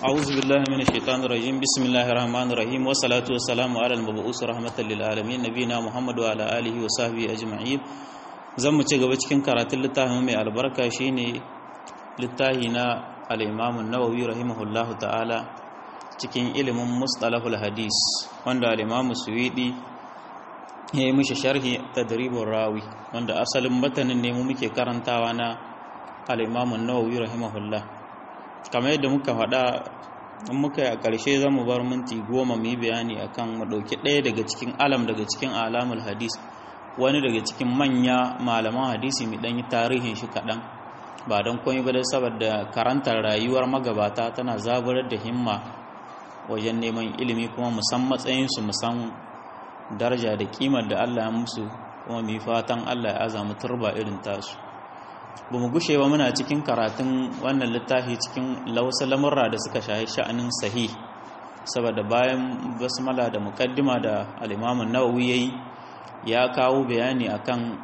أعوذ بالله من الشيطان الرجيم بسم الله الرحمن الرحيم والصلاة والسلام على المبعوث رحمة للعالمين نبينا محمد وعلى آله وصحبه أجمعين zan mu ci gaba cikin karatun littafin mai albarka shine littafi na al-Imam an-Nawawi rahimahullahu ta'ala cikin ilimin mustalahul hadis wanda al-Imam Suwidi ya yi mishi sharhi tadribur rawi wanda asalin matanin ne mu muke karantawa na al-Imam an-Nawawi rahimahullah kamar yadda muka faɗa in muka yi a ƙarshe za mu bar minti goma mu yi bayani akan mu ɗauki ɗaya daga cikin alam daga cikin alamul hadis wani daga cikin manya malaman hadisi mai ɗanyi tarihin shi kaɗan ba don komai ba da saboda karantar rayuwar magabata tana zaburar da himma wajen neman ilimi kuma musan matsayinsu musan daraja da kimar da Allah ya musu kuma mai fatan Allah ya azamu turba irin tasu ba mu gushe ba muna cikin karatun wannan littafi cikin lausa lamurra da suka shahi sha'anin sahih saboda bayan basmala da mukaddima da al-imamun nawawi yayi ya kawo bayani akan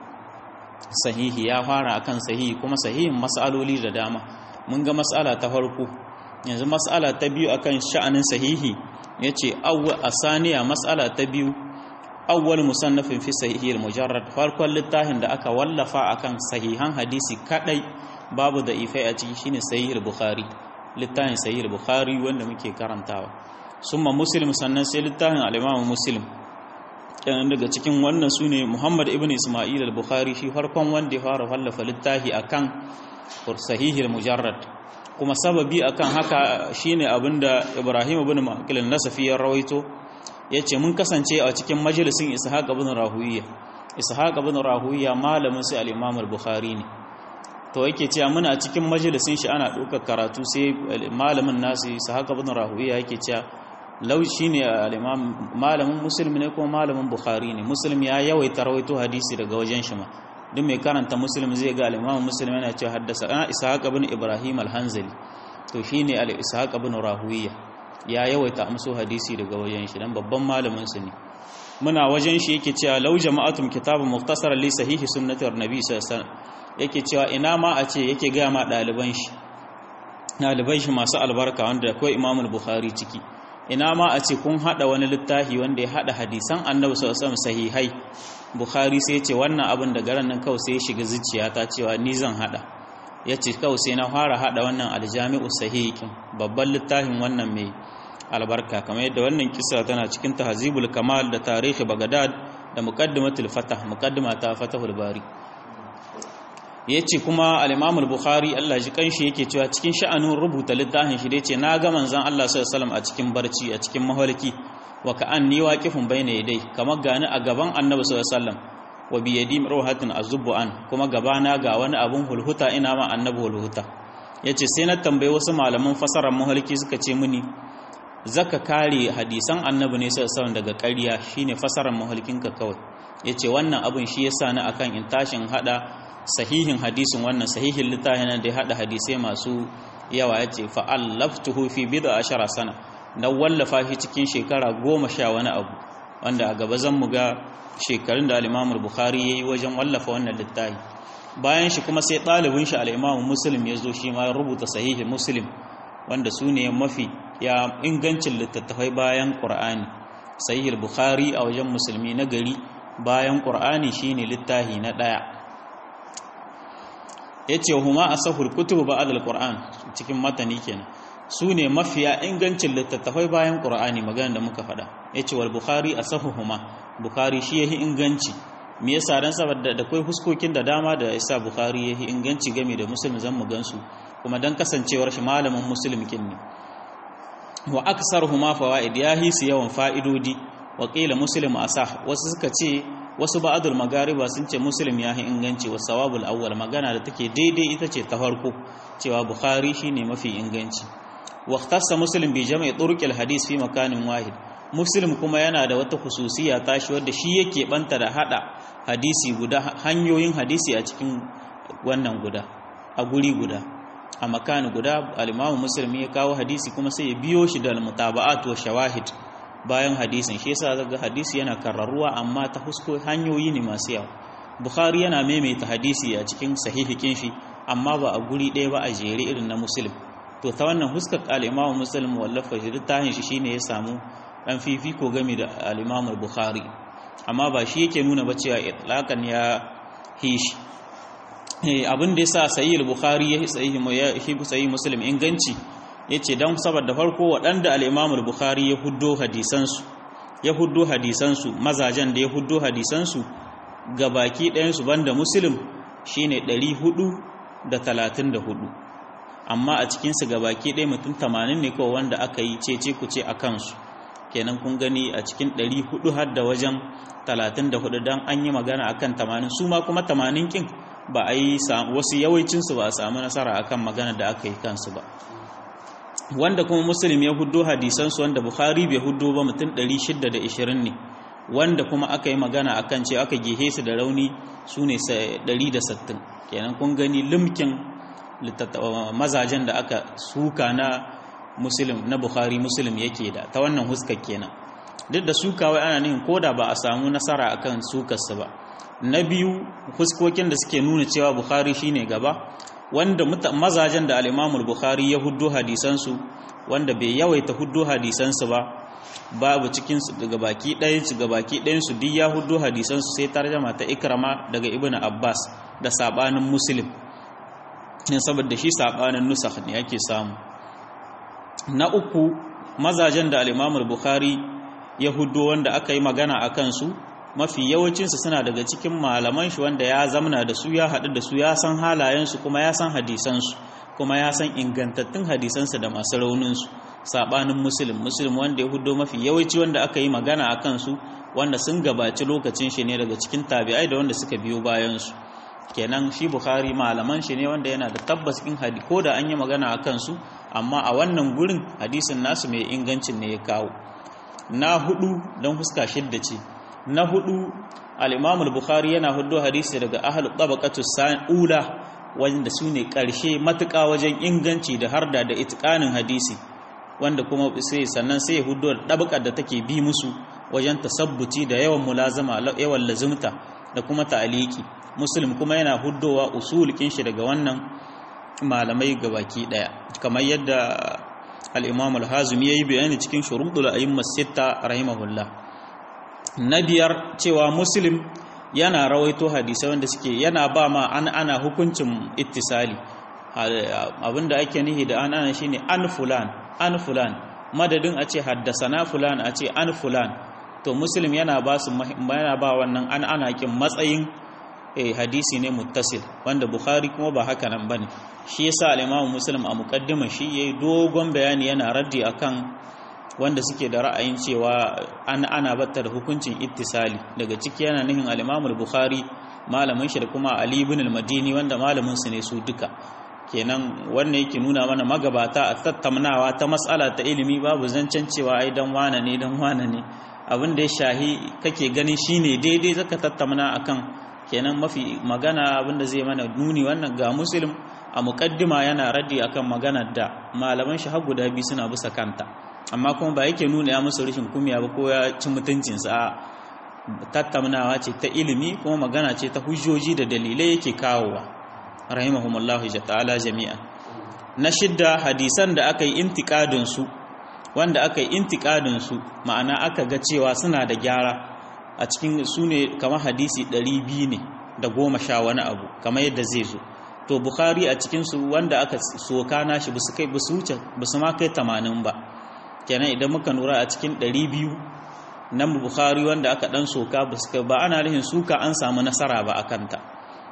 sahihi ya fara akan sahihi kuma sahihin mas'aloli da dama mun ga mas'ala ta farko yanzu mas'ala ta biyu akan sha'anin sahihi yace awwa asaniya mas'ala ta biyu awwal musannafin fi sahihi al-mujarrad farkon littafin da aka wallafa akan sahihan hadisi kadai babu da ifai a ciki shine sahih al-bukhari littafin sahih al-bukhari wanda muke karantawa summa muslim sannan sai littafin al-imam muslim kenan daga cikin wannan sune muhammad ibn isma'il al-bukhari shi farkon wanda ya fara wallafa littafi akan sahih al-mujarrad kuma sababi akan haka shine abinda ibrahim ibn maqil an-nasafi ya rawaito ya ce mun kasance a cikin majalisun ishaq ibn rahuwiya ishaq ibn rahuwiya malamin sai al-imam al-bukhari ne to yake cewa muna cikin majalisun shi ana ɗaukar karatu sai malamin nasu ishaq ibn rahuwiya yake cewa lau shine al-imam malamin muslim ne kuma malamin bukhari ne muslim ya yawaita rawaito hadisi daga wajen shi ma duk mai karanta muslim zai ga al-imam muslim yana cewa haddasa ana ishaq ibn ibrahim al-hanzali to shine al-ishaq ibn rahuwiya ya yawaita amso hadisi daga wajen shi dan babban malamin su ne muna wajen shi yake cewa law jama'atum kitabun mukhtasar li sahihi sunnatir nabi sallallahu alaihi wasallam yake cewa ina ma a ce yake ga ma daliban shi daliban shi masu albarka wanda akwai Imam al-Bukhari ciki ina ma a ce kun hada wani littafi wanda ya hada hadisan Annabi sallallahu alaihi wasallam sahihai Bukhari sai ya ce wannan abin da garan nan kawai sai ya shiga zuciyata cewa ni zan hada yace kawai sai na fara hada wannan aljami'u sahihin babban littafin wannan mai albarka kamar yadda wannan kisa tana cikin tahzibul kamal da tarihi bagadad da muqaddimatul fatah muqaddima ta fatahul bari yace kuma al-imam al-bukhari Allah ji kanshi yake cewa cikin sha'anin rubuta littafin shi yace na ga manzon Allah sallallahu alaihi wasallam a cikin barci a cikin mahalki wa ka'anni waqifun bayna yadai kamar gani a gaban annabi sallallahu alaihi wasallam wa bi yadi ruhatin azubbu an kuma gabana ga wani abun hulhuta ina ma annabi hulhuta yace sai na tambaye wasu malaman fasarar mahalki suka ce mini zaka kare hadisan annabi ne sai daga ƙarya shine fasarar mahalkinka kawai yace wannan abin shi yasa ni akan in tashin hada sahihin hadisin wannan sahihin littafin da ya hada hadisai masu yawa yace fa allaftuhu fi bid'a ashara sana na wallafa shi cikin shekara goma sha wani abu wanda a gaba zan mu ga shekarun da al-Imam al-Bukhari yayi wajen wallafa wannan littafi bayan shi kuma sai ɗalibin shi al-Imam Muslim ya zo shi ma rubuta sahihin Muslim wanda su ne mafi ya ingancin littattafai bayan ƙur'ani sahih bukhari a wajen musulmi na gari bayan ƙur'ani shine littahi na ɗaya yace huma asahul kutub ba'd al-qur'an cikin matani kenan su ne mafiya ingancin littattafai bayan ƙur'ani magana da muka faɗa yace wal bukhari asahuhuma bukhari shi yahi inganci me yasa dan saboda da kai huskokin da dama da yasa bukhari yahi inganci game da muslim zan mu gansu kuma dan kasancewar shi malamin muslim kin ne wa aksarhuma fawaid ya hisu yawan fa'idodi wa qila muslim asah wasu suka ce wasu ba'dul magariba sun ce muslim ya inganci wa sawabul awwal magana da take daidai ita ce ta farko cewa bukhari shine mafi inganci wa ikhtassa muslim bi jama'i turuqil hadis fi makanin wahid muslim kuma yana da wata khususiya tashi wadda shi yake banta da hada hadisi guda hanyoyin hadisi a cikin wannan guda a guri guda a makani guda al-Imam Muslim ya kawo hadisi kuma sai ya biyo shi da mutaba'at wa shawahid bayan hadisin shi yasa zaga hadisi yana karraruwa amma ta husko hanyoyi ne masu yawa Bukhari yana maimaita hadisi a cikin sahihikin shi amma ba a guri ɗaya ba a jere irin na Muslim to ta wannan huskar al-imamu muslim wallafa shi littafin shi shine ya samu dan fifiko game da al-imamu bukhari amma ba shi yake nuna ba cewa itlaqan ya hishi abin da yasa sahih al-bukhari ya sahih ya sahih muslim inganci yace dan saboda farko waɗanda al-imamu bukhari ya huddo hadisan su ya huddo hadisan su mazajen da ya huddo hadisan su gabaki ɗayan su banda muslim shine 434 amma a cikinsu gabaki ɗaya mutum 80 ne kawai wanda aka yi cece ku ce a kansu kenan kun gani a cikin 400 har da wajen 34 don an yi magana akan 80 su ma kuma 80 kin ba a yi wasu yawancinsu ba a samu nasara akan magana da aka yi kansu ba wanda kuma musulmi ya huddo hadisansu wanda bukhari bai huddo ba mutum 620 ne wanda kuma aka yi magana akan ce aka gehe su da rauni su ne 160 kenan kun gani limkin mazajen da aka suka na muslim na bukhari muslim yake da ta wannan huskar kenan duk da suka wai ana nihin koda ba a samu nasara akan sukarsa ba na biyu huskokin da suke nuna cewa bukhari shine gaba wanda mazajen da al bukhari ya huddo hadisansu wanda bai yawaita huddo hadisansu ba babu cikinsu daga baki ɗayansu ga baki ɗayansu duk ya huddo hadisansu sai tarjama ta ikrama daga ibn abbas da sabanin muslim ne saboda shi sabanin nusakh ne yake samu na uku mazajen da al bukhari ya huddo wanda aka yi magana a kansu mafi yawancinsu suna daga cikin malaman shi wanda ya zamana da su ya haɗu da su ya san halayensu kuma ya san hadisansu kuma ya san ingantattun hadisansu da masu rauninsu sabanin muslim muslim wanda ya hudo mafi yawanci wanda aka yi magana a kansu wanda sun gabaci lokacin shi ne daga cikin tabi'ai da wanda suka biyo bayansu kenan shi bukhari malaman shi ne wanda yana da tabbas in hadi ko da an yi magana a kansu amma a wannan gurin hadisin nasu mai ingancin ne ya kawo na hudu don huska shidda ce na hudu al-imam al-bukhari yana hudo hadisi daga ahlul tabaqatu ula wanda su ne karshe matuƙa wajen inganci da harda da itqanin hadisi wanda kuma sai sannan sai hudo dabakar da take bi musu wajen tasabbuti da yawan mulazama yawan lazimta da kuma ta'aliki muslim kuma yana huddowa usulikin shi daga wannan malamai gabaki daya kamar yadda al-imam al-hazimi yayi bayani cikin shuruɗul a'imma sitta rahimahullah na biyar cewa muslim yana rawaito hadisai wanda suke yana ba ma an ana hukuncin ittisali abinda ake nihi da an ana shine an fulan an fulan madadin a ce haddasana fulan a ce an fulan to muslim yana ba su yana ba wannan an ana kin matsayin hadisi ne muttasil wanda bukhari kuma ba haka nan bane shi yasa al-imam muslim a muqaddima shi yayi dogon bayani yana raddi akan wanda suke da ra'ayin cewa an ana batta da hukuncin ittisali daga ciki yana nihin al-imam al-bukhari malamin shi da kuma ali ibn al-madini wanda malamin su ne su duka kenan wannan yake nuna mana magabata a tattaunawa ta mas'ala ta ilimi babu zancen cewa ai dan wane ne dan wane ne abin da ya shahi kake ganin shine daidai zaka tattauna akan kenan mafi magana abinda zai mana nuni wannan ga muslim a muqaddima yana raddi akan maganar da malaman shi har guda biyu suna bisa kanta amma kuma ba yake nuna ya musu rashin kumiya ba ko ya ci mutuncinsa a tattaunawa ce ta ilimi kuma magana ce ta hujjoji da dalilai yake kawowa rahimahumullahu ta'ala jami'a na shidda hadisan da aka yi intikadin su wanda aka yi intikadin su ma'ana aka ga cewa suna da gyara a cikin su ne kamar hadisi 200 ne da goma sha wani abu kamar yadda zai zo to bukhari a cikin su wanda aka soka nashi ba su kai ba su wuce ba su ma kai 80 ba kenan idan muka nura a cikin 200 nan bukhari wanda aka dan soka ba su ba ana nufin suka an samu nasara ba akan ta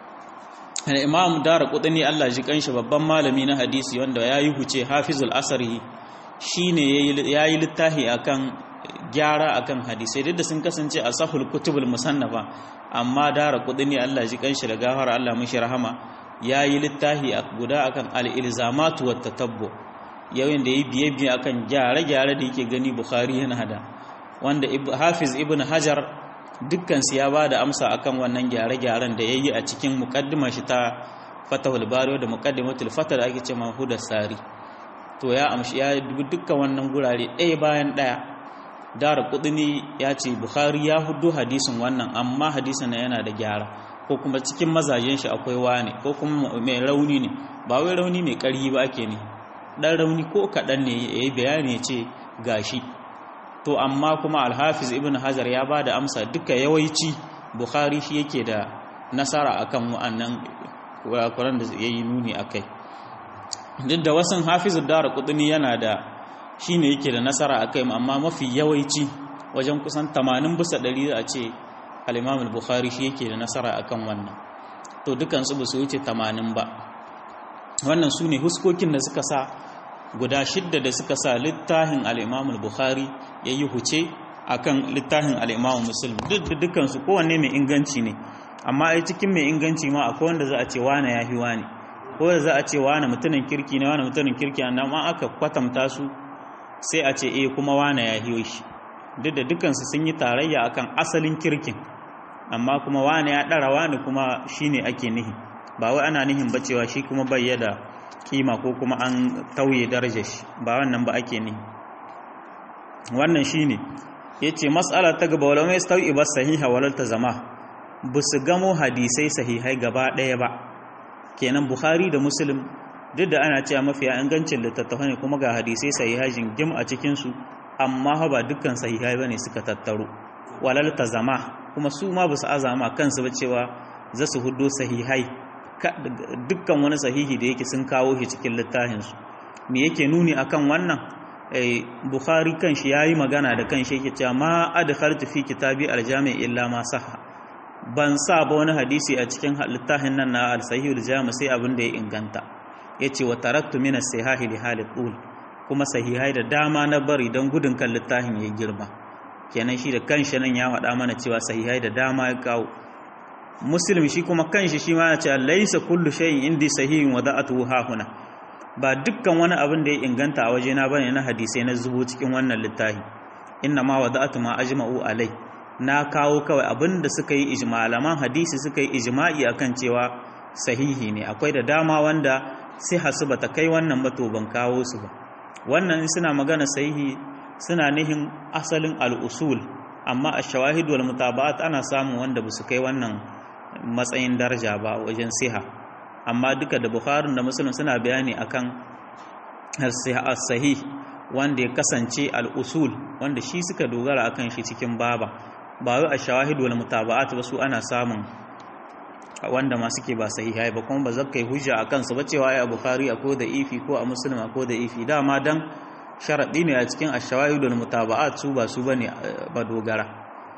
imam dara kudani Allah ji kanshi babban malami na hadisi wanda ya yi huce hafizul asari shine yayi littafi akan gyara akan hadisai duk da sun kasance a sahul kutubul musannafa amma dara kudani Allah ji kanshi da gafara Allah mishi rahama yayi littafi guda akan al-ilzamatu wat tatabbu yayin da yayi biye biye akan gyare-gyare da yake gani bukhari yana da wanda hafiz ibn hajar dukkan su ya bada amsa akan wannan gyare-gyaren da yayi a cikin muqaddimar shi ta fatahul bari da muqaddimatul fatah da ake ce mahudar sari to ya amshi ya dubi dukkan wannan gurare ɗaya bayan ɗaya dara kudini ya ce bukhari ya hudu hadisin wannan amma hadisin na yana da gyara ko kuma cikin mazajen shi akwai wane ko kuma mai rauni ne ba wai rauni mai ƙarfi ba ake ne dan rauni ko kaɗan ne ya yi bayani ya ce gashi to amma kuma alhafiz ibn hajar ya ba da amsa duka yawanci bukhari shi yake da nasara akan wa'annan kurakuran da ya yi nuni a kai duk da wasan hafiz dara kudini yana da shi ne yake da nasara a kai amma mafi yawanci wajen kusan 80 bisa 100 a ce al-imam al-bukhari shi yake da nasara akan wannan to dukansu ba su wuce 80 ba wannan su ne huskokin da suka sa guda shidda da suka sa littafin al-imam al-bukhari ya yi huce akan littafin al-imam muslim duk da dukansu kowanne mai inganci ne amma ai cikin mai inganci ma akwai wanda za a ce wane ya fi wane ko da za a ce wane mutumin kirki ne wane mutumin kirki ne amma aka kwatanta su sai a ce eh kuma wane ya fi shi duk da dukansu sun yi tarayya akan asalin kirkin amma kuma wane ya ɗara wane kuma shine ake nihi ba wai ana nihin ba cewa shi kuma bai da kima ko kuma an tauye darajar shi ba wannan ba ake nihi wannan shine yace mas'ala ta gaba wala mai stawi ba sahiha walal ta zama ba su gamo hadisai sahihai gaba ɗaya ba kenan bukhari da muslim duk da ana cewa mafiya ingancin littattafai ne kuma ga hadisai sahihai jingim a cikinsu amma ba dukkan sahihai bane suka tattaro walal ta zama kuma su ma ba su azama kansu ba cewa za su hudo sahihai dukkan wani sahihi da yake sun kawo shi cikin littafinsu me yake nuni akan wannan bukhari kanshi yayi magana da kanshi yake cewa ma adkhaltu fi kitabi aljami illa ma sahha ban sa ba wani hadisi a cikin littafin nan na al-sahihul jami sai abin da ya inganta yace wa taraktu min as-sahihi li halil ul kuma sahihai da dama na bari don gudun kan littafin ya girma kenan shi da kanshi nan ya faɗa mana cewa sahihai da dama ya kawo muslim shi kuma kanshi shi ma ya ce laisa kullu shay'in indi sahihin wa da'atuhu hahuna ba dukkan wani abin da ya inganta a wajena bane na hadisai na zubo cikin wannan littafi inna ma wada'atu ma ajma'u alai na kawo kawai abin da suka yi ijmalaman hadisi suka yi ijma'i akan cewa sahihi ne akwai da dama wanda sai hasu bata kai wannan ba to ban kawo su ba wannan suna magana sahihi suna nihin asalin al'usul amma a shawahid wal mutaba'at ana samun wanda ba su kai wannan matsayin daraja ba wajen siha amma duka da bukharin da muslim suna bayani akan as-sahih wanda ya kasance al'usul wanda shi suka dogara akan shi cikin baba ba wai a shawahid wal mutaba'at ba su ana samun wanda ma suke ba sahihai ba kuma ba zakkai hujja akan su ba cewa ai a bukhari akwai da ifi ko a muslim akwai da ifi dama dan sharaɗi ne a cikin ashawahidul mutaba'at su ba su bane ba dogara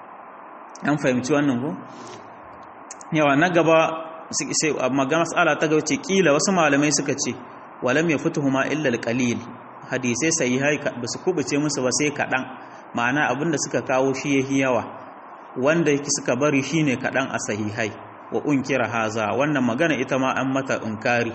an fahimci wannan ko yawa na gaba sai magana mas'ala ta gaba ce kila wasu malamai suka ce walam yafutuhuma illa alqalil hadisai sahihai ba su kubuce musu ba sai kaɗan ma'ana abinda suka kawo shi yahi yawa wanda suka bari shine kaɗan a sahihai wa unkira haza wannan magana ita ma an mata inkari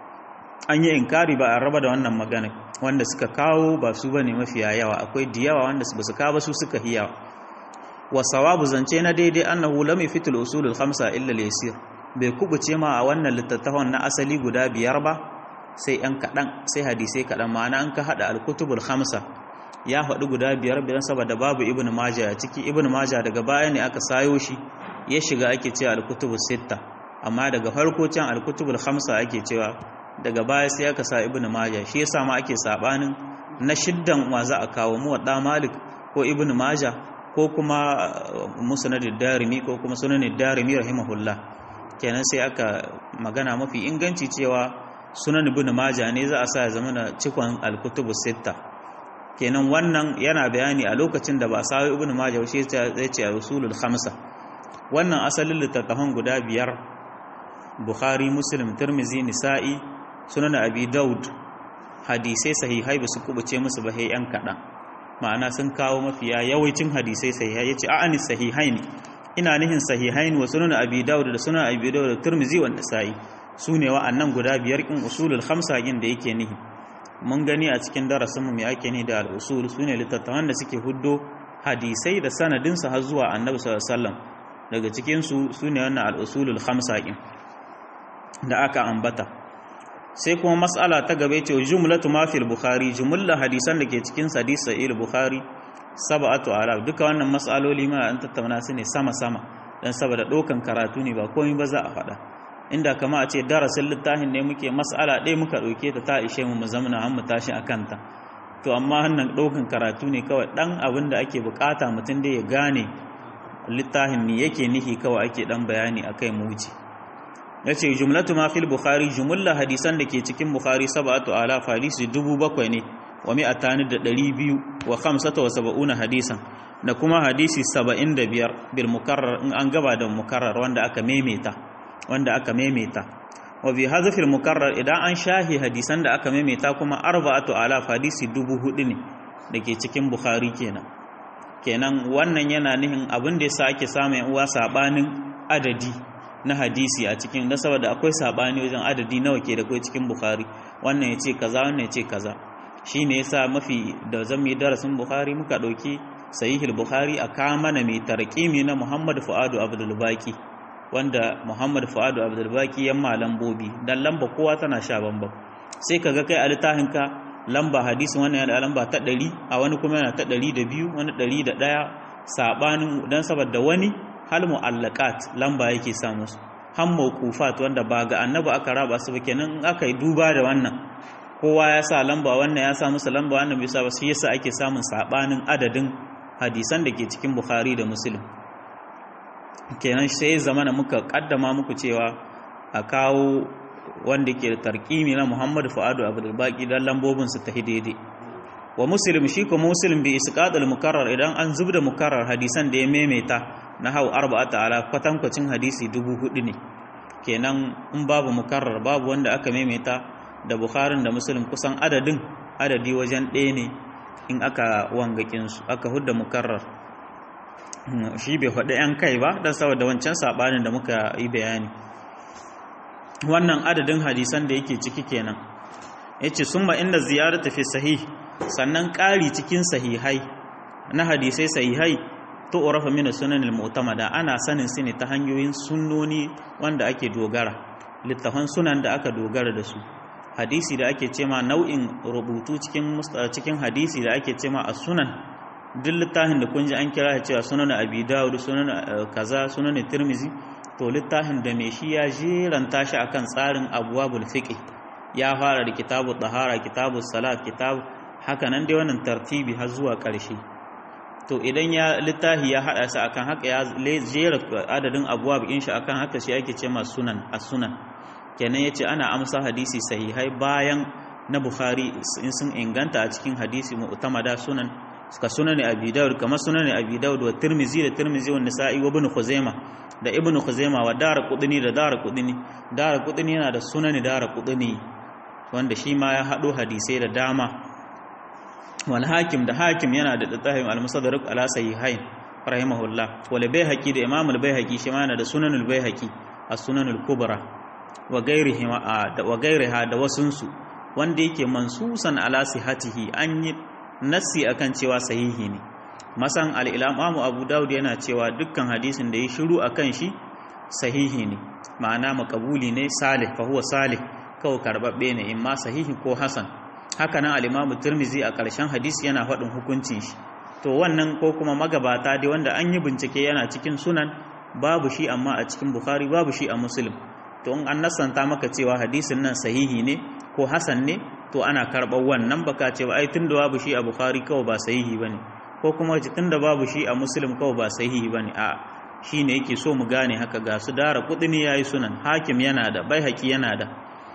an yi inkari ba a raba da wannan magana wanda suka kawo ba su bane mafiya yawa akwai diyawa wanda ba su kawo ba su suka hiyawa wa sawabu zance na daidai annahu lam yafitul usulul khamsa illa al-yasir bai kubuce ma a wannan littattafan na asali guda biyar ba sai yan kadan sai hadisai kadan ma'ana an ka hada al-kutubul khamsa ya faɗi guda biyar biyan saboda babu ibnu majah a ciki ibnu majah daga baya ne aka sayo shi ya shiga ake cewa al-kutubus sitta amma daga farko can al-kutubul khamsa ake cewa daga baya sai aka sa ibnu majah shi yasa ma ake sabanin na shiddan wa za a kawo mu wadda malik ko ibnu majah ko kuma musnadid darimi ko kuma sunanid darimi rahimahullah kenan sai aka magana mafi inganci cewa sunan ibnu majah ne za a sa ya zama na cikon al-kutubu sitta kenan wannan yana bayani a lokacin da ba sawo ibnu majah shi zai ce rasulul khamsa wannan asalin littattafan guda biyar bukhari muslim tirmizi nisa'i sunan abi daud hadisai sahihai ba su kubuce musu ba yan kaɗan ma'ana sun kawo mafiya yawancin hadisai sahihai yace a'ani sahihai ne ina nihin sahihai wa sunan abi daud da sunan abi daud da tirmizi wa nisa'i su ne wa'annan guda biyar in usulul khamsa yin da yake nihi mun gani a cikin darasin mu me ake ni da al-usul sune littattafan da suke huddo hadisai da sanadin su har zuwa annabi sallallahu alaihi wasallam daga cikin su sune wannan al-usulul khamsa da aka ambata sai kuma mas'ala ta gabe ce jumlatu ma fil bukhari jumla hadisan da ke cikin hadis sahih bukhari sab'atu alaf duka wannan mas'aloli ma an tattauna su ne sama sama dan saboda dokan karatu ne ba komai ba za a faɗa inda kama a ce darasin littafin ne muke mas'ala ɗaya muka ɗauke ta ta ishe mu mu zamana an mu tashi a kanta to amma hannun ɗaukan karatu ne kawai ɗan abin da ake bukata mutum da ya gane littafin me yake nihi kawai ake ɗan bayani a kai mu wuce ya ce jumlatu ma fil bukhari jumulla hadisan da ke cikin bukhari sab'atu alaf hadisi dubu bakwai ne wa mi'atani da ɗari biyu wa khamsata wa saba'una hadisan da kuma hadisi saba'in da biyar bil mukarrar in an gaba da mukarrar wanda aka maimaita wanda aka maimaita wa bi hazfil mukarrar idan an shahi hadisan da aka maimaita kuma arba'atu alaf hadisi dubu hudu ne da ke cikin bukhari kenan kenan wannan yana nihin abin da yasa ake samun uwa sabanin adadi na hadisi a cikin da saboda akwai sabani wajen adadi nawa ke da kai cikin bukhari wannan yace kaza wannan yace kaza shine yasa mafi da zan yi darasin bukhari muka dauki sahihul bukhari a kamana mai tarqimi na muhammad fuadu abdul baqi wanda muhammad fuadu abdul baqi yan lambobi dan lamba kowa tana sha bambam sai kaga kai a littafin ka lamba hadisin wannan yana da lamba ta 100 a wani kuma yana ta 102 wani 101 sabanin dan saboda wani hal mu'allaqat lamba yake samu su han mawqufat wanda ba ga annabi aka raba su ba kenan aka yi duba da wannan kowa ya sa lamba wannan ya sa musu lamba wannan bai sa ba shi yasa ake samun sabanin adadin hadisan da ke cikin bukhari da muslim kenan sai zamana muka kaddama muku cewa a kawo wanda ke da tarkimi na muhammadu fu'adu abdul baqi dan lambobin su ta daidai wa muslim shi ko muslim bi isqadul mukarrar idan an zubda mukarrar hadisan da ya maimaita na hau arba'ata ala kwatankwacin hadisi dubu hudu ne kenan in babu mukarrar babu wanda aka maimaita da bukharin da muslim kusan adadin adadi wajen ɗaya ne in aka wangakinsu aka hudda mukarrar shi bai faɗi 'yan kai ba don saboda wancan saɓanin da muka yi bayani wannan adadin hadisan da yake ciki kenan ya ce sun inda ziyarar tafi sahih sannan ƙari cikin sahihai na hadisai sahihai to urafa mina sunan al-mu'tamada ana sanin su ne ta hanyoyin sunnoni wanda ake dogara littafan sunan da aka dogara da su hadisi da ake cema nau'in rubutu cikin cikin hadisi da ake cema a sunan duk littafin da kun ji an kira cewa sunan abi dawud sunan kaza sunan tirmizi to littafin da mai shi ya jeranta shi akan tsarin abwabul fiqh ya fara da kitabu tahara kitabu salat kitabu haka nan dai wannan tartibi har zuwa ƙarshe to idan ya littafi ya hada su akan haka ya jera adadin abuwa bikin shi akan haka shi ake ce masu sunan a sunan kenan yace ana amsa hadisi sahihai bayan na bukhari in sun inganta a cikin hadisi mu'tamada sunan suka sunan abi dawud kamar sunan abi dawud wa tirmizi da tirmizi wa nasa'i wa ibn khuzaima da ibn khuzaima wa dar qudni da dar qudni dar qudni yana da sunan dar qudni wanda shi ma ya hado hadisai da dama wal hakim da hakim yana da littafin al-musaddarak ala sahihain rahimahullah wal bayhaqi da imam al-bayhaqi shi ma yana da sunan al-bayhaqi as-sunan al-kubra wa ghairihi wa ghairiha da wasunsu wanda yake mansusan ala sihatihi an yi nassi akan cewa sahihi ne masan al-imam abu daud yana cewa dukkan hadisin da ya shiru akan shi sahihi ne ma'ana makabuli ne salih fa huwa salih kawai karbabbe ne imma sahihi ko hasan haka nan al-imamu tirmizi a ƙarshen hadisi yana faɗin hukuncin shi to wannan ko kuma magabata dai wanda an yi bincike yana cikin sunan babu shi amma a cikin bukhari babu shi a muslim to in an nasanta maka cewa hadisin nan sahihi ne ko hasan ne to ana karɓar wannan baka ce ba ai tunda babu shi a bukhari kawai ba sahihi bane ko kuma tunda babu shi a muslim kawai ba sahihi bane a shine yake so mu gane haka ga su dara kudini yayi sunan hakim yana da baihaqi yana da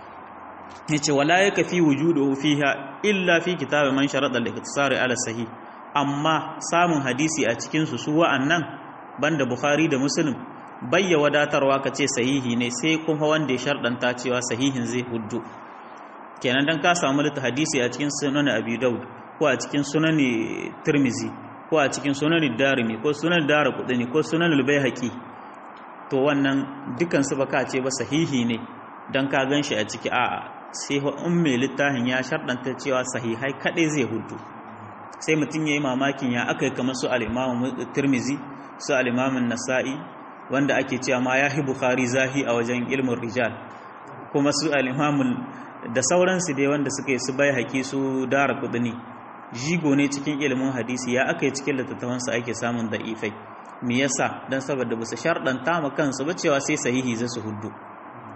yace wala yakfi wujuduhu fiha illa fi kitab man sharada al-iktisari ala sahih amma samun hadisi a cikin su su wa'annan banda bukhari da muslim bayya wadatarwa kace sahihi ne sai kuma wanda ya shardanta cewa sahihin zai huddu kenan dan ka samu litta hadisi a cikin sunan abi daud ko a cikin sunan tirmizi ko a cikin sunan darimi ko sunan daraqutni ko sunan al-baihaqi to wannan dukan su baka ce ba sahihi ne dan ka ganshi a ciki a'a sai in mai littafin ya sharɗanta cewa sahihai kaɗai zai hudu sai mutum ya yi mamakin ya aka yi kamar su al'imamun turmizi su al'imamun nasa'i wanda ake cewa ma ya hi bukari zahi a wajen ilmin rijal kuma su al'imamun da sauransu dai wanda suka yi su bai haƙi su dara kudini jigo ne cikin ilimin hadisi ya aka yi cikin littattafansu ake samun da ifai me yasa don saboda ba su sharɗanta ma kansu ba cewa sai sahihi za su hudu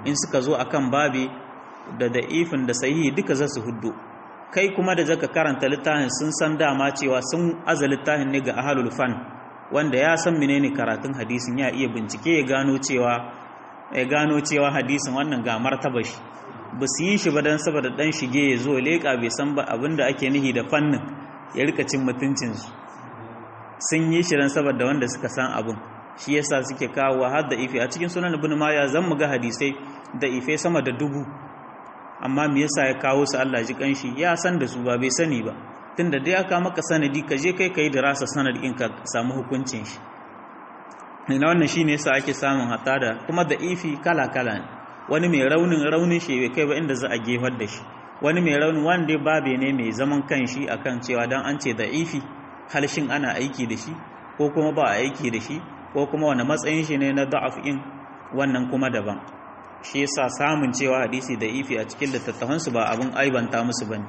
in suka zo akan babi da da'ifin da sahihi duka za su huddo kai kuma da zaka karanta littafin sun san dama cewa sun aza littafin ne ga ahlul fan wanda ya san menene karatun hadisin ya iya bincike ya gano cewa ya gano cewa hadisin wannan ga martaba shi ba su yi shi ba dan saboda dan shige ya zo leka bai san ba abinda ake nihi da fannin ya rika cin mutuncin su sun yi shi dan saboda wanda suka san abin shi yasa suke kawo har da ife a cikin sunan ibn maya zan mu ga hadisai da ife sama da dubu amma me yasa ya kawo su Allah ji kanshi ya san da su ba bai sani ba tunda dai aka maka sanadi ka je kai kai da rasa sanadi in ka samu hukuncin shi ina wannan shine yasa ake samun hata da kuma da ifi kala kala ne wani mai raunin raunin shi bai kai ba inda za a gefar da shi wani mai raunin wanda babe ne mai zaman kanshi akan cewa dan an ce da ifi halshin ana aiki da shi ko kuma ba a aiki da shi ko kuma wani matsayin shi ne na da'af in wannan kuma daban shi yasa samun cewa hadisi da ifi a cikin littattafansu ba abin aibanta musu bane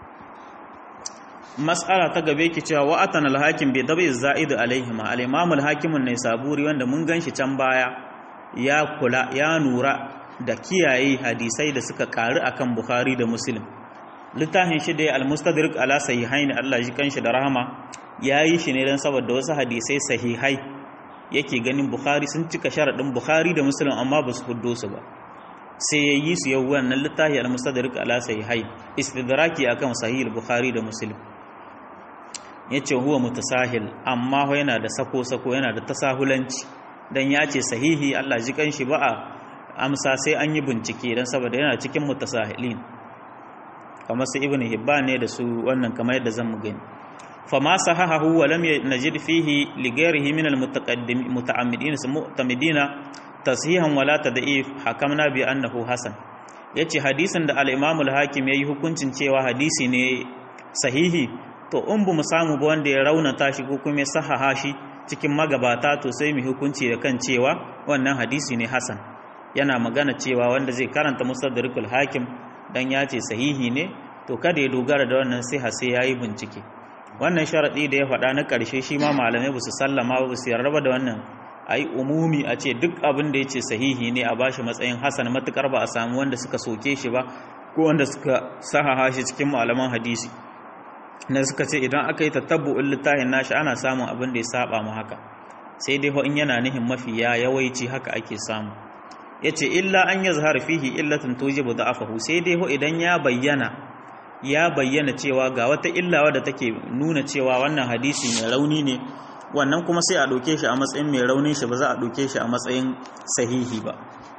mas'ala ta gabe ki cewa wa atana al-hakim bi dabi zaid alaihim al-imam al-hakim ne saburi wanda mun ganshi can baya ya kula ya nura da kiyaye hadisai da suka karu akan bukhari da muslim littafin shi da al-mustadrik ala sahihain Allah ji kanshi da rahama yayi shi ne dan saboda wasu hadisai sahihai yake ganin bukhari sun cika sharadin bukhari da muslim amma ba su huddo su ba sai ya yi su yau wannan littafi al-mustadrik ala sahihai istidraki akan sahih al-bukhari da muslim yace huwa mutasahil amma ho yana da sako sako yana da tasahulanci dan yace sahihi Allah ji kanshi ba a amsa sai an yi bincike dan saboda yana cikin mutasahilin kamar su ibnu hibban ne da su wannan kamar yadda zan mu gani فما صححه ولم نجد فيه لغيره من المتقدم متعمدين مؤتمدين تصحيحا ولا تضعيف حكمنا بانه حسن yace hadisin da al-Imam al-Hakim yayi hukuncin cewa hadisi ne sahihi to in bu mu samu ba wanda ya raunata shi ko kuma ya sahaha shi cikin magabata to sai mu hukunci da kan cewa wannan hadisi ne hasan yana magana cewa wanda zai karanta musaddarikul hakim dan ya ce sahihi ne to kada ya dogara da wannan sai sai yayi bincike wannan sharaɗi da ya faɗa na ƙarshe shi ma malamai ba su sallama ba su yarda da wannan a yi umumi a ce duk abin da ya ce sahihi ne a bashi matsayin hasan matuƙar ba a samu wanda suka soke shi ba ko wanda suka sahaha shi cikin malaman hadisi na suka ce idan aka yi tatabbu'in littafin nashi ana samun abin da ya saba mu haka sai dai in yana nihin mafi ya yawaici haka ake samu yace illa an yazhar fihi illatun tujibu da'afahu sai dai idan ya bayyana ya bayyana cewa ga wata illawa da take nuna cewa wannan hadisi mai rauni ne wannan kuma sai a ɗauke shi a matsayin mai raunin shi ba za a ɗauke shi a matsayin sahihi ba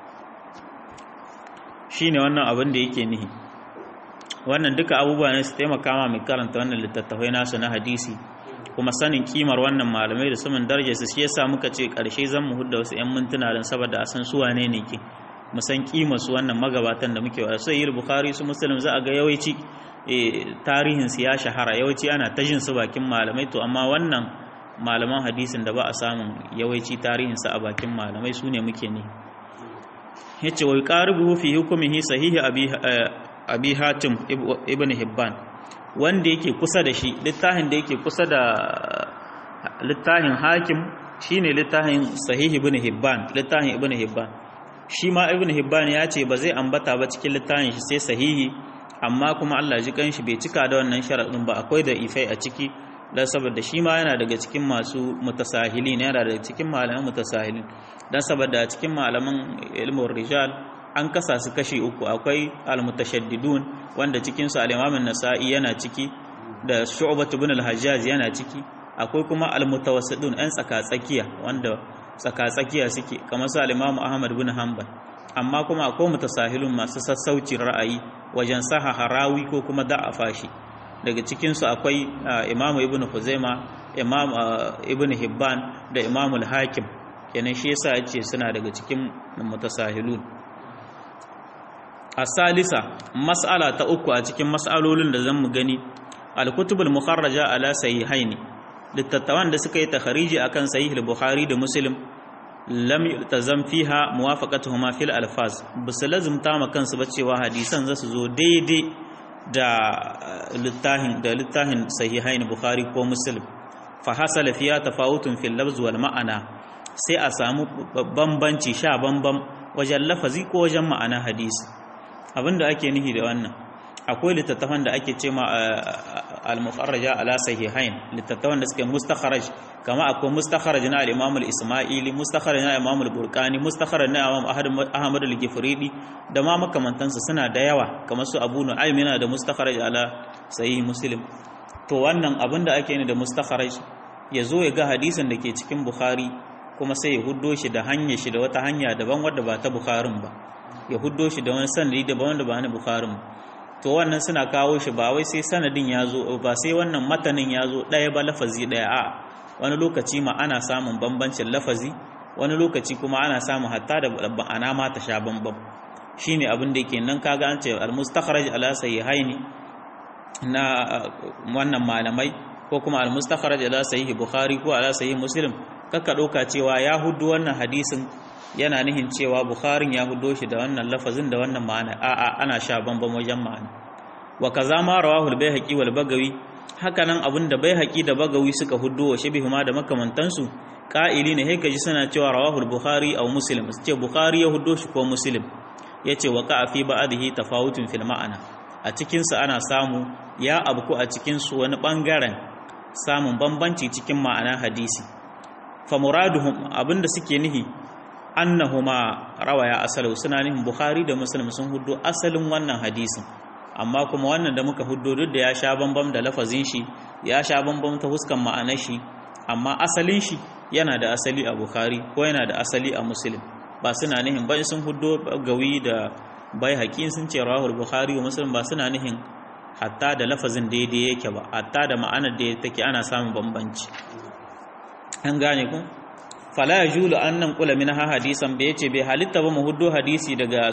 shi ne wannan abin da yake nihi wannan duka abubuwa ne su taimaka ma mai karanta wannan littattafai nasu na hadisi kuma sanin kimar wannan malamai da saman darajar su shi yasa muka ce ƙarshe zan mu hudda wasu 'yan mintuna don saboda a san su wane ne ke mu san kimar su wannan magabatan da muke wa sai yi bukhari su muslim za a ga yawanci tarihinsu ya shahara yawanci ana ta jin su bakin malamai to amma wannan malaman hadisin da ba a samun yawanci tarihinsu a bakin malamai su ne muke ne ya ce wai ƙaribu fi hukumihi sahihi abi hatim ibn hibban wanda yake kusa da shi littafin da yake kusa da littafin hakim shine littafin sahihi ibn hibban littafin ibn hibban shi ma ibn hibban ya ce ba zai ambata ba cikin littafin shi sai sahihi amma kuma Allah ji kanshi bai cika da wannan sharaɗin ba akwai da ifai a ciki dan saboda shi ma yana daga cikin masu mutasahilin yana daga cikin malaman mutasahilin dan saboda cikin malaman ilmin rijal an kasa su kashi uku akwai almutashaddidun wanda cikin su al-Imam an-Nasa'i yana ciki da Shu'bah ibn al-Hajjaj yana ciki akwai kuma almutawassidun ɗan tsaka-tsakiya wanda tsaka-tsakiya suke kamar su al-Imam Ahmad ibn Hanbal amma kuma akwai mutasahilun masu sassaucin ra'ayi wajen saha harawi ko kuma da'afa shi daga cikinsu akwai imamu ibn huzaima imam ibn hibban da imamu al-hakim kenan shi yasa yace suna daga cikin mutasahilun asalisa mas'ala ta uku a cikin mas'alolin da zan mu gani al-kutubul mukharraja ala sahihaini littattawan da suka yi takhariji akan sahih al-bukhari da muslim lam yultazam fiha muwafaqatuhuma fil alfaz bisu lazumta ma kansu ba cewa hadisan zasu zo daidai da littafin da littafin sahihain bukhari ko muslim fa hasala fiha tafawutun fil lafz wal ma'ana sai a samu bambanci sha bambam wajen lafazi ko wajen ma'ana hadisi abinda ake nihi da wannan akwai littattafan da ake ce ma al-mukharraja ala sahihain littattafan da suke mustakharaj kama akwai mustakharaj na al-imam al-isma'ili mustakharaj na imam al-burqani mustakharaj na imam ahmad al-gifridi da ma makamantansu suna da yawa kamar su abu nu'aym yana da mustakharaj ala sahih muslim to wannan abinda ake ni da mustakharaj ya zo ya ga hadisin da ke cikin bukhari kuma sai ya huddo shi da hanyar shi da wata hanya daban wadda ba ta bukharin ba ya huddo shi da wani sanadi daban wanda ba na bukharin to wannan suna kawo shi ba wai sai sanadin ya zo ba sai wannan matanin ya zo ɗaya ba lafazi ɗaya a wani lokaci ma ana samun bambancin lafazi wani lokaci kuma ana samun hatta da ma'ana ma ta sha bambam shine abin da yake nan kaga an ce al-mustakhraj ala sahihaini na wannan malamai ko kuma al-mustakhraj ala sahih bukhari ko ala sahih muslim kaka ɗauka cewa ya hudu wannan hadisin yana nihin cewa bukharin ya hudo shi da wannan lafazin da wannan ma'ana a'a ana sha bambam wajen ma'ana wa kaza ma rawahu al-baihaqi wal bagawi hakanan abin da baihaqi da bagawi suka hudo wa shabihu ma da makamantansu qa'ili ne sai ji suna cewa rawahu al-bukhari aw muslim su ce bukhari ya hudo shi ko muslim yace wa ka fi ba'dihi tafawutun fil ma'ana a cikin sa ana samu ya abku a cikin su wani bangaren samun bambanci cikin ma'ana hadisi fa muraduhum abinda suke nihi annahuma rawaya asalu suna nihin bukhari da muslim sun hudu asalin wannan hadisin amma kuma wannan da muka hudu duk da ya sha bambam da lafazin shi ya sha bambam ta huskan ma'anar shi amma asalin shi yana da asali a bukhari ko yana da asali a muslim ba suna nihin ba sun hudu gawi da bai haƙin sun ce rawahul bukhari wa muslim ba suna nihin hatta da lafazin daidai yake ba hatta da ma'anar da take ana samun bambanci an gane ku fala ya julu an nan kula min ha hadisan bai yace bai halitta ba mu huddo hadisi daga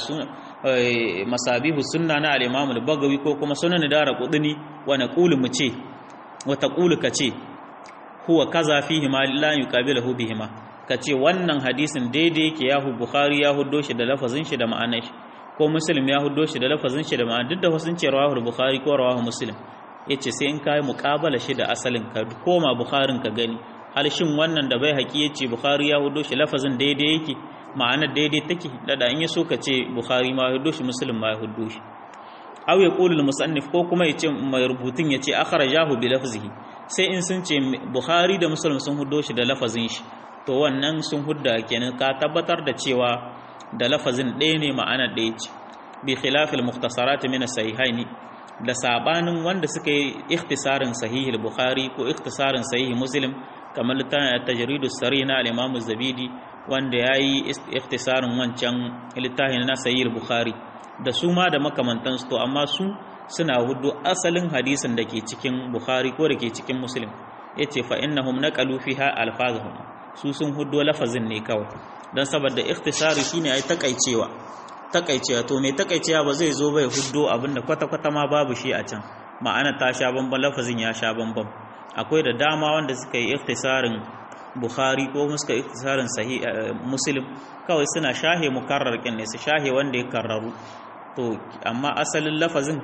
masabihu sunna na al-imam al-bagawi ko kuma sunan dara qudni wa naqulu mu ce wa taqulu ka ce huwa kaza fihi ma la yuqabilahu bihima ka ce wannan hadisin daidai yake yahu bukhari ya huddo shi da lafazin shi da ma'anar shi ko muslim ya huddo shi da lafazin shi da ma'anar duk da wasun ce rawahu bukhari ko rawahu muslim yace sai in kai muqabala shi da asalin ka koma bukharin ka gani shin wannan da bai haƙi ya ce bukhari ya hudo shi lafazin daidai yake ma'anar daidai take dada in ya so ka ce bukhari ma ya hudo shi muslim ma ya hudo shi aw ya qulu musannif ko kuma ya ce mai rubutun ya ce akhrajahu bi lafzihi sai in sun ce bukhari da muslim sun hudo shi da lafazin shi to wannan sun hudda kenan ka tabbatar da cewa da lafazin ɗaya ne ma'anar ɗaya ce bi khilafil mukhtasarat min as-sahihaini da sabanin wanda suka yi ikhtisarin sahihul bukhari ko ikhtisarin sahih muslim kamar littafin tajridu sari na al-imam zabidi wanda yayi ikhtisarin wancan littafin na sahih bukhari da su ma da makamantansu to amma su suna hudu asalin hadisin da ke cikin bukhari ko da ke cikin muslim yace fa innahum naqalu fiha alfazahum su sun hudu lafazin ne kawai dan saboda ikhtisari shine ai takaicewa takaicewa to mai takaicewa ba zai zo bai hudu abinda kwata kwata ma babu shi a can ma'ana ta sha bamban lafazin ya sha bamban akwai da dama wanda suka yi ikhtisarin bukhari ko suka yi ikhtisarin sahih muslim kawai suna shahe mukarrar kin ne su shahe wanda ya karraru to amma asalin lafazin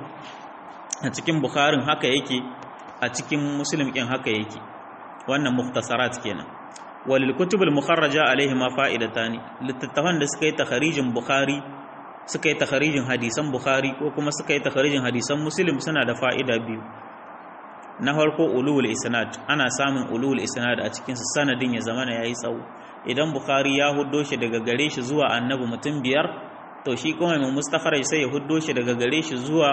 a cikin bukharin haka yake a cikin muslim kin haka yake wannan mukhtasarat kenan walil kutubul mukharraja alaihi ma fa'idatani littattafan da suka yi takharijin bukhari suka yi takharijin hadisan bukhari ko kuma suka yi takharijin hadisan muslim suna da fa'ida biyu na farko ulul isnad ana samun ulul isnad a cikin sanadin ya zamana yayi tsawo idan bukhari ya huddo shi daga gare shi zuwa annabi mutum biyar to shi kuma mai mustakharaj sai ya huddo shi daga gare shi zuwa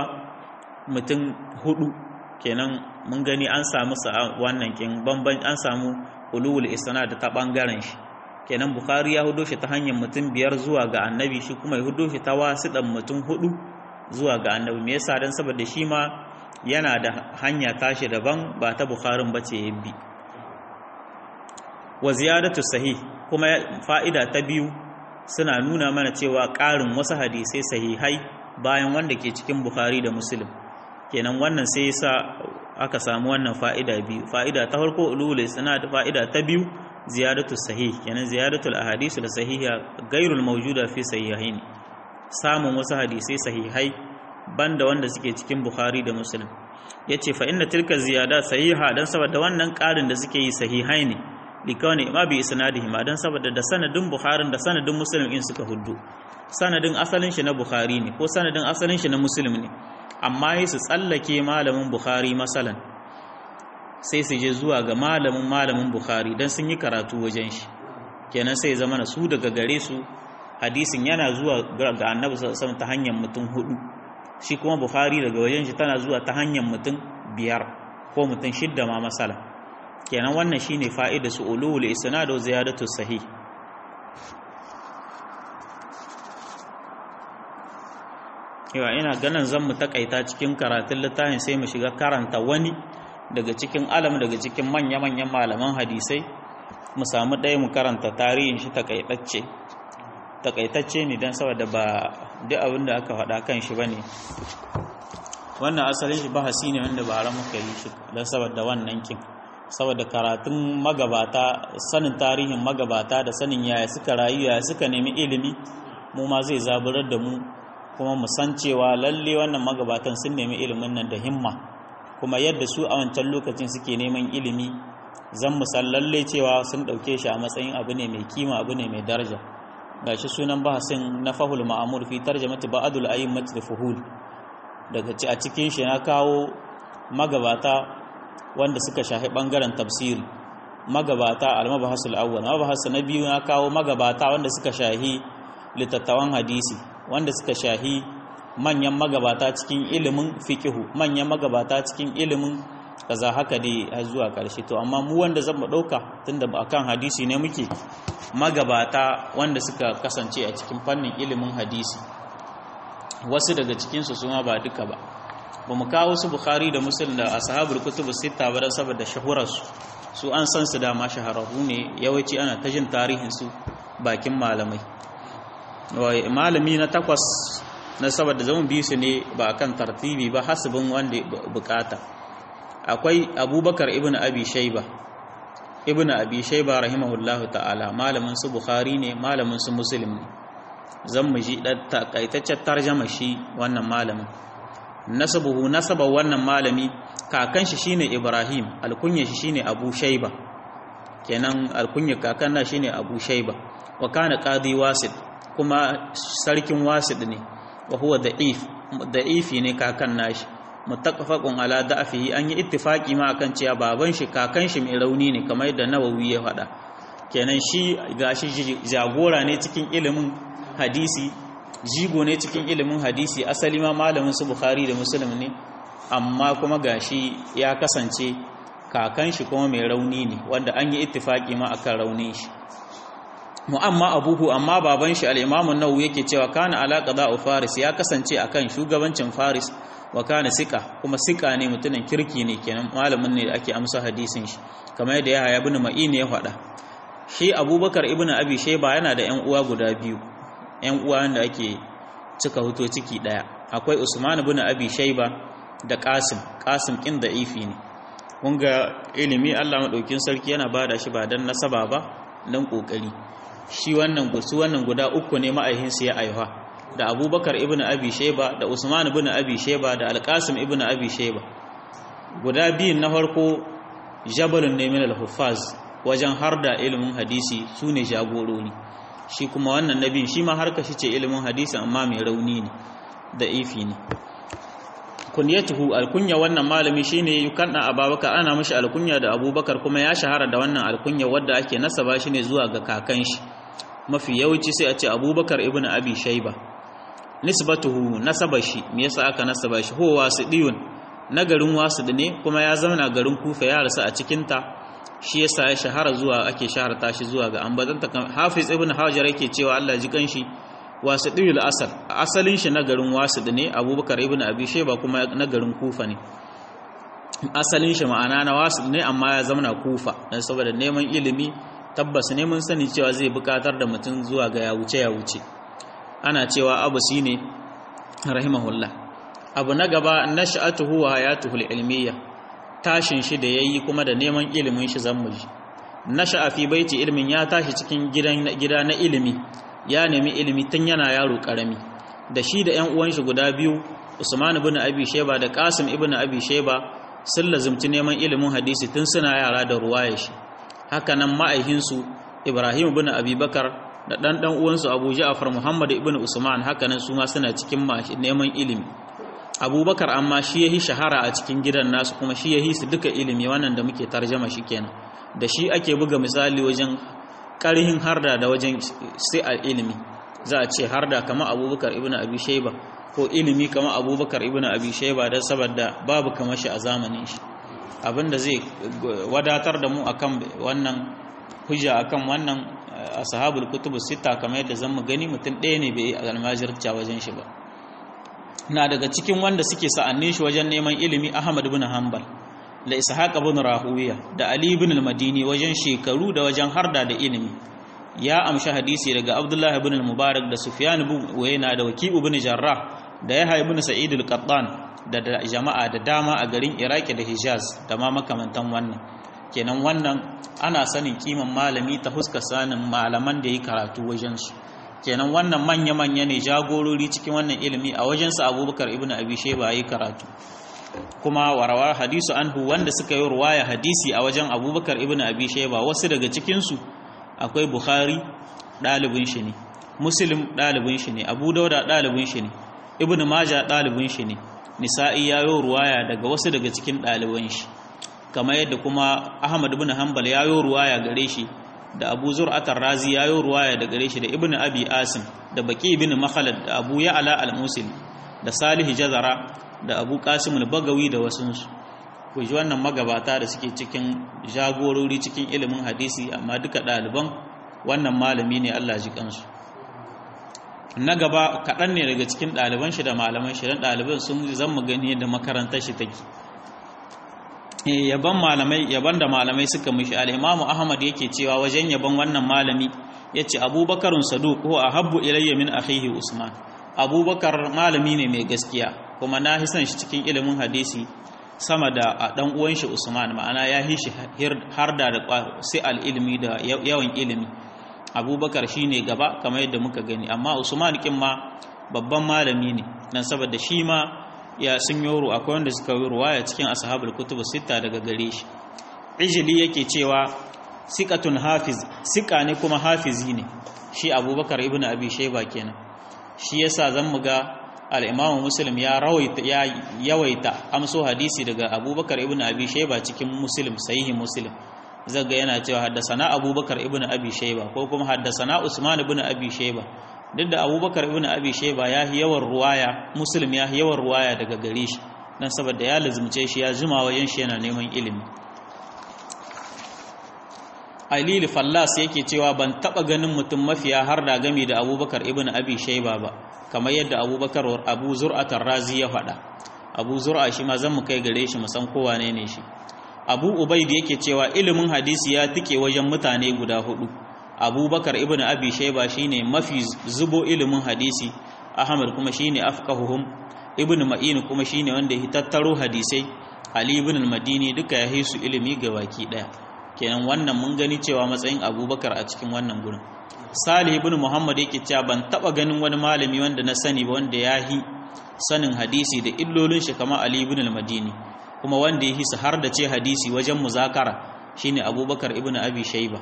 mutum hudu kenan mun gani an samu wannan kin bamban an samu ulul isnad ta bangaren shi kenan bukhari ya huddo shi ta hanyar mutum biyar zuwa ga annabi shi kuma ya huddo shi ta wasiɗan mutum hudu zuwa ga annabi me yasa dan saboda shi ma yana da hanya tashi daban ba ta bukharin ba ce bi wa ziyadatu sahih kuma fa'ida ta biyu suna nuna mana cewa ƙarin wasu hadisai sahihai bayan wanda ke cikin bukhari da muslim kenan wannan sai yasa aka samu wannan fa'ida biyu fa'ida ta farko ulul isnad fa'ida ta biyu ziyadatu sahih kenan ziyadatul ahadith da sahiha gairul mawjuda fi sahihaini samun wasu hadisai sahihai banda wanda suke cikin Bukhari da Muslim yace fa inna tilka ziyada sahiha dan saboda wannan ƙarin da suke yi sahihai ne likawani ma bi isnadihi ma dan saboda da sanadin Bukhari da sanadin Muslim in suka huddu sanadin asalin shi na bukhari ne ko sanadin asalin shi na muslim ne amma yi su tsallake malamin bukhari masalan sai su je zuwa ga malamin malamin bukhari don sun yi karatu wajen shi kenan sai zama na su daga gare su hadisin yana zuwa ga annabi sallallahu ta hanyar mutum hudu shi kuma bukhari daga wajen shi tana zuwa ta hanyar mutum biyar ko mutum shidda ma masala kenan wannan shine fa'ida su ulul isnad wa ziyadatu sahih yawa ina ganin zan mu takaita cikin karatun littafin sai mu shiga karanta wani daga cikin alam daga cikin manya-manyan malaman hadisai mu samu ɗaya mu karanta tarihin shi takaitacce takaitacce ne don saboda ba duk abin da aka faɗa kan shi ba ne wannan asalin shi bahasi ne wanda ba muka yi shi don saboda wannan kin saboda karatun magabata sanin tarihin magabata da sanin yaya suka rayu yaya suka nemi ilimi mu ma zai zaburar da mu kuma mu san cewa lalle wannan magabatan sun nemi ilimin nan da himma kuma yadda su a wancan lokacin suke neman ilimi zan mu san lalle cewa sun ɗauke shi a matsayin abu ne mai kima abu ne mai daraja gashi sunan bahasin na fahul ma'amur fi tarjamati ba'dul a'immat da fuhul daga ci a cikin shi na kawo magabata wanda suka shahi bangaren tafsiri magabata al-mabahasul awwal mabahas na biyu na kawo magabata wanda suka shahi litattawan hadisi wanda suka shahi manyan magabata cikin ilimin fiqihu manyan magabata cikin ilimin kaza haka dai har zuwa karshe to amma mu wanda zan mu dauka tunda ba akan hadisi ne muke magabata wanda suka kasance a cikin fannin ilimin hadisi wasu daga cikinsu su ma ba duka ba ba mu kawo su bukhari da muslim da ashabul kutubu sita ba saboda shahurarsu su an san su dama shahararru ne yawanci ana ta jin tarihin su bakin malamai malami na takwas na saboda zaman biyu su ne ba akan tartibi ba hasibin wanda bukata akwai abubakar ibn abi shaiba ibn abi shaiba rahimahullahu ta'ala malamin su bukhari ne malamin su muslim ne zan mu ji dan takaitaccen tarjama shi wannan malamin nasabuhu nasaba wannan malami kakan shi shine ibrahim alkunya shi shine abu shaiba kenan alkunya kakan na shine abu shaiba wa kana qadi wasid kuma sarkin wasid ne wa huwa da'if da'ifi ne kakan nashi muttafaqun ala da'fihi an yi ittifaqi ma akan cewa baban shi kakan shi mai rauni ne kamar yadda Nawawi ya faɗa kenan shi gashi jagora ne cikin ilimin hadisi jigo ne cikin ilimin hadisi asali ma malamin su Bukhari da Muslim ne amma kuma gashi ya kasance kakan shi kuma mai rauni ne wanda an yi ittifaqi ma akan raunin shi mu'amma abuhu amma baban shi al-Imam an-Nawawi yake cewa kana ala qada'u Faris ya kasance akan shugabancin Faris wa kana sika kuma sika ne mutumin kirki ne kenan malamin ne da ake amsa hadisin shi kamar yadda Yahya ibn Ma'in ya faɗa shi Abubakar ibn Abi Shayba yana da ƴan uwa guda biyu ƴan uwa da ake cika huto ciki daya akwai Usman ibn Abi Shayba da Qasim Qasim kin da ifi ne kun ga ilimi Allah madaukin sarki yana bada shi ba dan nasaba ba dan kokari shi wannan gusu wannan guda uku ne ma'aihinsu ya aiwa da abubakar ibn abi sheba da usman ibn abi sheba da alqasim ibn abi sheba guda biyun na farko jabalun ne min al-huffaz wajen har da ilimin hadisi su ne jagorori shi kuma wannan nabin shi ma harka shi ce ilimin hadisi amma mai rauni ne da ifi ne kunyatuhu alkunya wannan malami shine yukanna ababakar ana mishi alkunya da abubakar kuma ya shahara da wannan alkunya wadda ake nasaba shi ne zuwa ga kakan shi mafi yawanci sai a ce abubakar ibn abi shaiba nisbatuhu nasaba shi me yasa aka nasaba shi ho wasidiyun na garin wasid ne kuma ya zauna garin kufa ya rasu a cikin ta shi yasa ya shahara zuwa ake shaharta shi zuwa ga ambazanta hafiz ibn hajar yake cewa Allah ji kanshi wasidiyul asal asalin shi na garin wasid ne abubakar ibn abi shaiba kuma na garin kufa ne asalin shi ma'ana na wasid ne amma ya zauna kufa dan saboda neman ilimi tabbas ne mun sani cewa zai bukatar da mutum zuwa ga ya wuce ya wuce ana cewa abu shi ne rahimahullah abu na gaba nash'atuhu wa hayatuhu ilmiya tashin shi da yayi kuma da neman ilimin shi zan muji nasha'a fi baiti ilmin ya tashi cikin gidan gida na ilimi ya nemi ilimi tun yana yaro karami da shi da ƴan uwan shi guda biyu Usman ibn Abi Shayba da Qasim ibn Abi Shayba sun lazumci neman ilimin hadisi tun suna yara da ruwaya shi hakanan ma'aihinsu ibrahim bin abubakar da dan dan uwansu Abu Ja'far Muhammad ibn Usman hakanan su ma suna cikin neman ilimi Abubakar amma shi yahi shahara a cikin gidan nasu kuma shi yahi su duka ilimi wannan da muke tarjama shi kenan da shi ake buga misali wajen karhin harda da wajen sai a ilimi za a ce harda kamar Abubakar ibn Abi Shayba ko ilimi kamar Abubakar ibn Abi Shayba dan saboda babu kamar shi a zamanin shi abinda zai wadatar da mu akan wannan hujja akan wannan ashabul kutubu sita kamar yadda zan mu gani mutum ɗaya ne bai almajirta wajen shi ba na daga cikin wanda suke sa'annin shi wajen neman ilimi Ahmad ibn Hanbal da Ishaq ibn Rahuwiya da Ali ibn al-Madini wajen shekaru da wajen harda da ilimi ya amshi hadisi daga Abdullah ibn al-Mubarak da Sufyan ibn Uyayna da Waki ibn Jarrah da Yahya ibn Sa'id al-Qattan da jama'a da dama a garin Iraki da Hijaz da ma makamantan wannan kenan wannan ana sanin kiman malami ta huska sanin malaman da yi karatu wajensu kenan wannan manya-manya ne jagorori cikin wannan ilimi a wajensu abubakar ibn abi sheba yi karatu kuma warawar hadisu anhu wanda suka yi ruwaya hadisi a wajen abubakar ibn abi sheba wasu daga cikinsu akwai bukhari ɗalibin shi ne muslim ɗalibin shi ne abu dauda ɗalibin shi ne ibn maja ɗalibin shi ne nisa'i ya yi ruwaya daga wasu daga cikin ɗaliban shi kamar yadda kuma Ahmad ibn Hanbal ya yi ruwaya gare shi da Abu Zur'atar Razi ya yi ruwaya da gare shi da Ibn Abi Asim da Baqi ibn Makhlad da Abu Ya'la al-Musil da Salih Jazara da Abu Qasim al-Bagawi da wasunsu ku ji wannan magabata da suke cikin jagorori cikin ilimin hadisi amma duka ɗaliban wannan malami ne Allah ji kansu na gaba kaɗan ne daga cikin ɗaliban shi da malaman shi don ɗaliban sun zan mu gani yadda makarantar shi take yaban malamai yaban da malamai suka mishi al-Imam Ahmad yake cewa wajen yaban wannan malami yace Abubakarun Saduq ko ahabbu ilayya min akhihi Usman Abubakar malami ne mai gaskiya kuma na hisan shi cikin ilimin hadisi sama da dan uwan shi Usman ma'ana ya hi shi har da sai al-ilmi da yawan ilimi Abubakar shine gaba kamar yadda muka gani amma Usman kin ma babban malami ne nan saboda shi ma ya sun yoro akwai wanda suka yi ruwaya cikin ashabul kutub sita daga gare shi ijili yake cewa siqatun hafiz sika ne kuma hafizi ne shi abubakar ibnu abi shayba kenan shi yasa zan muga al-imamu muslim ya rawaita ya yawaita amso hadisi daga abubakar ibnu abi shayba cikin muslim sahihi muslim zaga yana cewa haddasana abubakar ibnu abi shayba ko kuma haddasana usman ibnu abi shayba duk da abubakar ibn abi sheba ya yi yawan ruwaya muslim ya yi yawan ruwaya daga gare shi don saboda ya lazumce shi ya jima wajen shi yana neman ilimi alili fallas yake cewa ban taba ganin mutum mafiya har da gami da abubakar ibn abi sheba ba kamar yadda abubakar abu zur'atar razi ya faɗa abu zur'a shi ma zan mu kai gare shi mu san kowa ne ne shi abu ubaid yake cewa ilimin hadisi ya tike wajen mutane guda hudu abubakar ibn abi shaiba shine mafi zubo ilimin hadisi ahmad kuma shine afqahuhum ibn ma'in kuma shine wanda ya tattaro hadisai ali ibn al-madini duka ya hisu ilimi ga baki daya kenan wannan mun gani cewa matsayin abubakar a cikin wannan gurin salih ibn muhammad yake cewa ban taba ganin wani malami wanda na sani ba wanda ya hi sanin hadisi da illolin shi kamar ali ibn al-madini kuma wanda ya hisa har da ce hadisi wajen muzakara shine abubakar ibn abi shaiba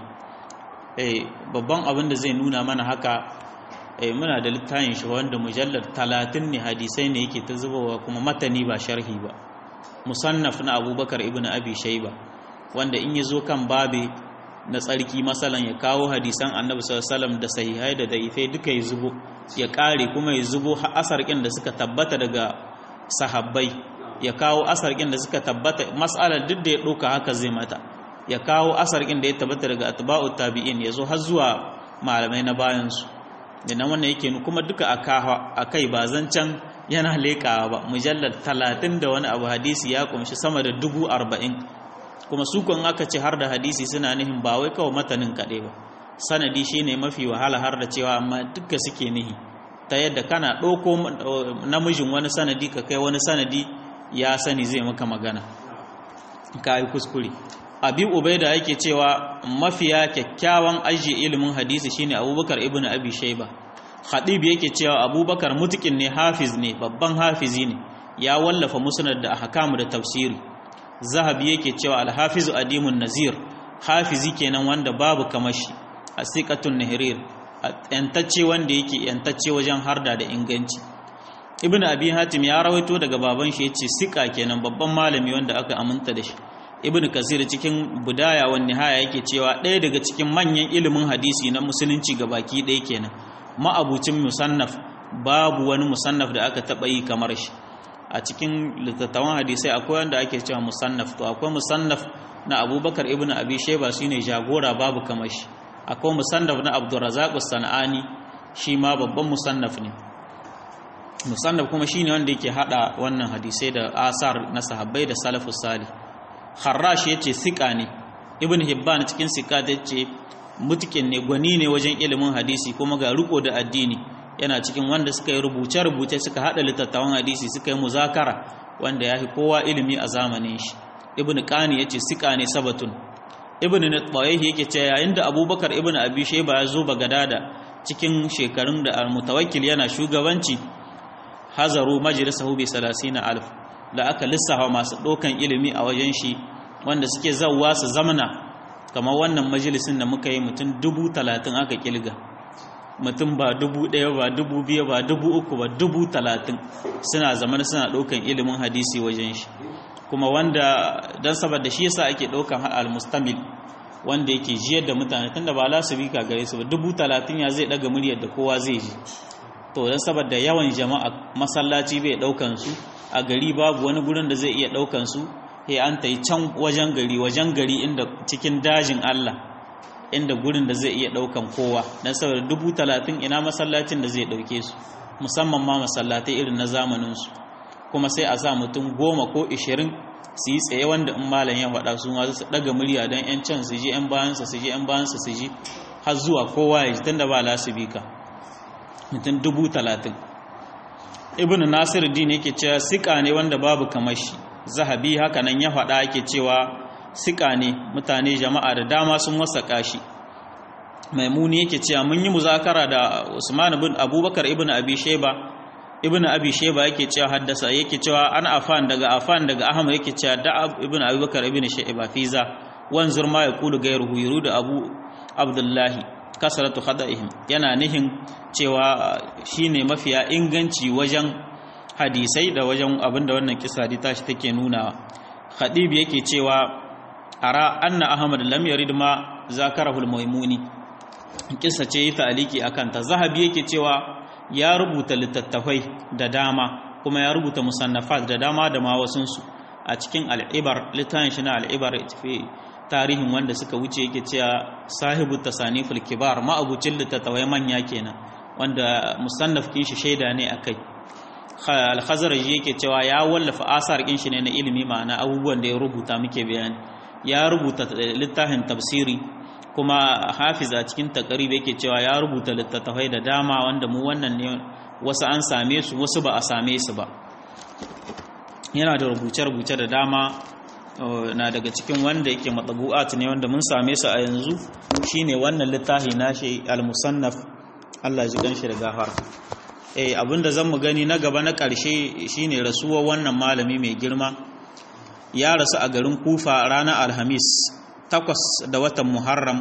eh babban abin da zai nuna mana haka eh muna da littafin shi wanda mujallar 30 ne hadisai ne yake ta zubawa kuma matani ba sharhi ba musannaf na abubakar ibn abi shaiba wanda in yazo kan babe na tsarki masalan ya kawo hadisan annabi sallallahu alaihi wasallam da sahihai da daifai duka ya zubo ya kare kuma ya zubo asarkin da suka tabbata daga sahabbai ya kawo asarkin da suka tabbata mas'alar duk da ya ɗauka haka zai mata ya kawo asarkin da ya tabbata daga atba'u tabi'in ya zo har zuwa malamai na bayansu da nan wannan yake kuma duka a kai ba zancen yana leƙawa ba mujallar talatin da wani abu hadisi ya kumshi sama da dubu arba'in kuma su kun aka ce har da hadisi suna nihin ba wai kawai matanin kaɗai ba sanadi shine mafi wahala har da cewa amma duka suke nihi ta yadda kana ɗauko namijin wani sanadi ka kai wani sanadi ya sani zai maka magana ka yi kuskure abi ubaida yake cewa mafiya kyakkyawan ajiye ilimin hadisi shine abubakar ibn abi shaiba khatib yake cewa abubakar mutukin ne hafiz ne babban hafizi ne ya wallafa musnad da ahkam da tafsiri zahabi yake cewa al-hafizu adimun nazir hafizi kenan wanda babu kamashi asiqatun nahrir yantacce wanda yake yantacce wajen harda da inganci ibn abi hatim ya rawaito daga baban shi yace sika kenan babban malami wanda aka aminta da shi ibn kasir cikin budaya wa nihaya yake cewa ɗaya daga cikin manyan ilimin hadisi na musulunci ga baki ɗaya kenan ma'abucin musannaf babu wani musannaf da aka taɓa yi kamar shi a cikin littattafan hadisai akwai wanda ake cewa musannaf to akwai musannaf na abubakar ibn abi sheba shine jagora babu kamar shi akwai musannaf na abdurrazzaq sanani shi ma babban musannaf ne musannaf kuma shine wanda yake hada wannan hadisai da asar na sahabbai da salafus salih kharrash yace sika ne ibn hibban cikin sika yace mutukin ne gwani ne wajen ilimin hadisi kuma ga riko da addini yana cikin wanda suka yi rubuce-rubuce suka hada littattafan hadisi suka yi muzakara wanda ya fi kowa ilimi a zamanin shi ibn qani yace sika ne sabatun ibn natbayi yake cewa yayin da abubakar ibn abi shayba ya zo bagadada cikin shekarun da al-mutawakkil yana shugabanci hazaru majlisahu bi 30000 da aka lissafa masu dokan ilimi a wajen shi wanda suke zawwa su zamana kamar wannan majalisin da muka yi mutum dubu talatin aka kilga mutum ba dubu ɗaya ba dubu biyu ba dubu uku ba dubu talatin suna zaman suna ɗaukan ilimin hadisi wajen shi kuma wanda don saboda shi yasa ake ɗaukan al-mustamil wanda yake jiyar da mutane tunda ba lasu bi gare su ba dubu talatin ya zai ɗaga muryar da kowa zai ji to don saboda yawan jama'a masallaci bai ɗaukan su a gari babu wani gurin da zai iya ɗaukan su sai an ta yi can wajen gari wajen gari inda cikin dajin Allah inda gurin da zai iya ɗaukan kowa don saboda dubu talatin ina masallacin da zai ɗauke su musamman ma masallatai irin na zamaninsu kuma sai a sa mutum goma ko ishirin su yi tsaye wanda in malam ya faɗa su ma su ɗaga murya don yan can su ji yan bayansa su ji yan bayansa su ji har zuwa kowa ya ji tunda ba lasibika mutum dubu talatin ibn nasir din yake cewa sika ne wanda babu kamar shi zahabi haka nan ya faɗa ake cewa sika ne mutane jama'a da dama sun wasaka shi maimuni yake cewa mun yi muzakara da usman ibn abubakar ibn abi sheba ibn abi sheba yake cewa haddasa yake cewa an afan daga afan daga ahmad yake cewa da ibn abubakar ibn sheba fiza wanzur ma yaqulu gairuhu yuridu abu abdullahi kasaratu khada'ihim yana nihin cewa shine mafiya inganci wajen hadisai da wajen abinda wannan kisa ta tashi take nuna khadib yake cewa ara anna ahmad lam yarid ma zakarahu al-maimuni kisa ce yi ta'aliki akan ta zahabi yake cewa ya rubuta littattafai da dama kuma ya rubuta musannafat da dama da ma wasunsu a cikin al'ibar littafin shi na al'ibar fi tarihin wanda suka wuce yake cewa sahibu tasaniful kibar ma'abucin littattafai manya kenan wanda musannaf kin shi shaida ne akai al-khazraji yake cewa ya wallafa asar kin shi ne na ilimi ma'ana abubuwan da ya rubuta muke bayani ya rubuta littafin tafsiri kuma hafiz a cikin takarib yake cewa ya rubuta littattafai da dama wanda mu wannan ne wasu an same su wasu ba a same su ba yana da rubuce-rubuce da dama na daga cikin wanda yake matsabu'at ne wanda mun same su a yanzu shine wannan littafi nashi al-musannaf Allah ji ganshi da gafar eh abinda zan mu gani na gaba na ƙarshe shine rasuwar wannan malami mai girma ya rasu a garin Kufa ranar Alhamis takwas da watan Muharram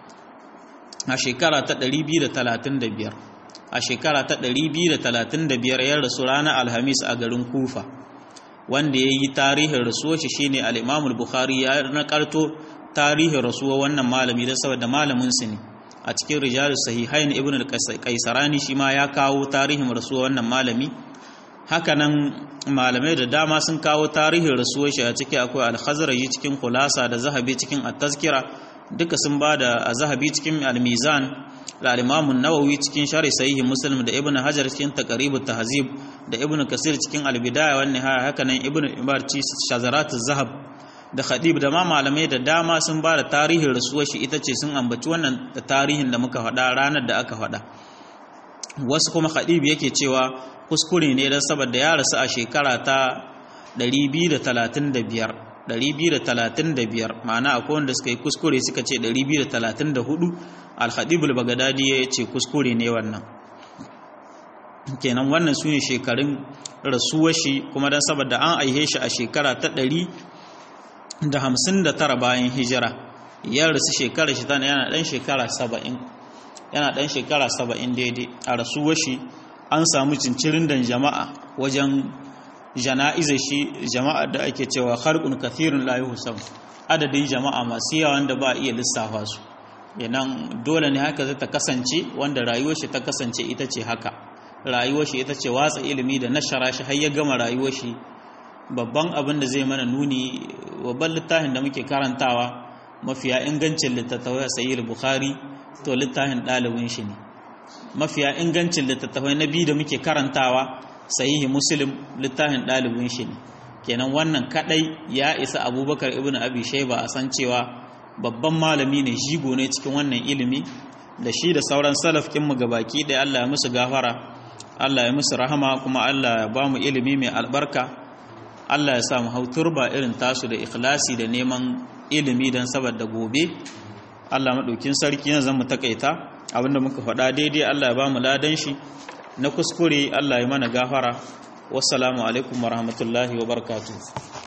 a shekara ta 235 a shekara ta 235 ya rasu ranar Alhamis a garin Kufa wanda ya yi tarihin rasuwar shi shine al-Imam al-Bukhari ya nakarto tarihin rasuwar wannan malami da saboda malamin su ne a cikin rijalus sahihain ibn al-Qaisarani shi ma ya kawo tarihin rasuwar wannan malami hakanan malamai da dama sun kawo tarihin rasuwar shi a ciki akwai al-Khazraji cikin Khulasa da Zahabi cikin at-Tazkira duka sun bada a Zahabi cikin al-Mizan da al-Imam an-Nawawi cikin Sharh Sahih Muslim da Ibn Hajar cikin Taqrib at-Tahzib da Ibn Kasir cikin al-Bidaya wan Nihaya hakanan Ibn Ibar ci Shazarat az-Zahab da Khadib da ma malamai da dama sun bada tarihin rasuwar shi ita ce sun ambaci wannan tarihin da muka faɗa ranar da aka faɗa wasu kuma Khadib yake cewa kuskure ne don saboda ya rasu a shekara ta 235 235 ma'ana akwai wanda suka yi kuskure suka ce 234 al-khadib al-baghdadi ya ce kuskure ne wannan kenan wannan su ne shekarun rasuwar shi kuma don saboda an aihe shi a shekara ta 159 bayan hijira ya rasu shekara shi tana yana dan shekara 70 yana ɗan shekara saba'in daidai a rasuwar shi an samu cincirin da jama'a wajen jana'izar shi jama'a da ake cewa harkun kathirun layi husam adadin jama'a masu yawa wanda ba a iya lissafa su yanan dole ne haka zai ta kasance wanda rayuwar shi ta kasance ita ce haka rayuwar shi ita ce watsa ilimi da nashara shi har ya gama rayuwar shi babban abin da zai mana nuni babban littafin da muke karantawa mafiya ingancin littattafai sayyid bukhari to littafin ɗalibin shi ne mafiya ingancin littattafai na biyu da muke karantawa sahihi muslim littafin ɗalibin shi ne kenan wannan kadai ya isa abubakar ibn abi shaiba a san cewa babban malami ne jigo ne cikin wannan ilimi da shi da sauran salaf mu gabaki da Allah ya musu gafara Allah ya musu rahama kuma Allah ya ba mu ilimi mai albarka Allah ya sa mu hau turba irin tasu da ikhlasi da neman ilimi don saboda gobe Allah maɗaukin sarki yanzu zan mu takaita abinda muka faɗa daidai Allah ya ba mu ladan shi na kuskure Allah ya mana gafara wassalamu alaikum warahmatullahi wabarakatuh